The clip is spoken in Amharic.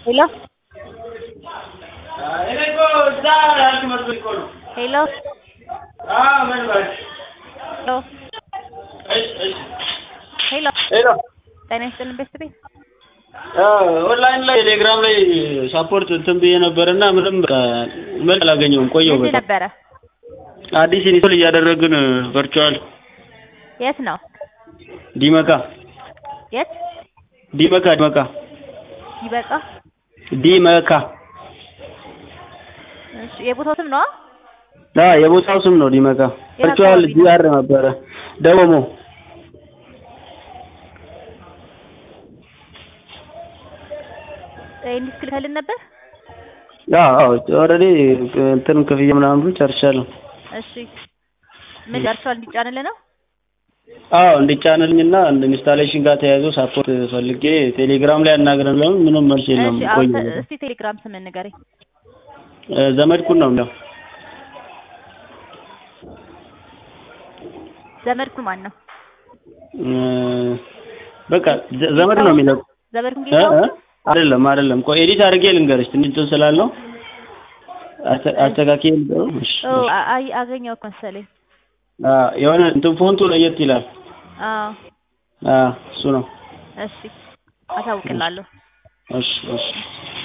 ሄሎ እኔ እኮ እዛ ያልክ መስሎኝ እኮ ነው። ሄሎ አዎ ምን በል ሄሎ እሺ እሺ ሄሎ ሄሎ ጤና ይስጥልን ቤተሰቤ ኦንላይን ላይ ቴሌግራም ላይ ሳፖርት እንትን ብዬ ነበርና ምንም በቃ መልስ አላገኘሁም። ቆየሁ የት በጣም ነበረ? አዲስ ኢንስቶል እያደረግን ቨርቹዋል የት ነው? ዲመካ የት ዲመካ ዲመካ ይበቃ። ዲመካ እሺ የቦታው ስም ነው? አ የቦታው ስም ነው ዲመካ። የት ቨርቹዋል አካባቢ ነው? ጂአር ነበረ ደወሞ እንዲህ ልከልን ነበር። አዎ አዎ ኦልሬዲ እንትን ክፍያ ምናምን ብሎ ጨርሻለሁ። እሺ ምን ጨርሷል? እንዲጫንልህ ነው? አዎ እንዲጫንልኝና ኢንስታሌሽን ጋር ተያይዞ ሳፖርት ፈልጌ ቴሌግራም ላይ አናግረን ለምን ምንም መልስ የለም። እሺ አሁን ቆየ እስቲ ቴሌግራም ስምን ንገረኝ። እ ዘመድኩን ነው የሚለው ዘመድኩን ማን ነው? እ በቃ ዘ- ዘመድ ነው የሚለው ዘመድኩን እ ጌታው እ አይደለም አይደለም። ቆይ ኤዲት አድርጌ ልንገርሽ ትንሽ እንትን ስላልነው አስተ- አስተካክዬ ልንገርሽ። እሺ፣ ኦ እሺ። አ- አይ አገኘው እኮ መሰለኝ። አ የሆነ እንትን ፎንቱ ለየት ይላል። አዎ አ እሱ ነው። እሺ አሳውቅላለሁ። እሺ እሺ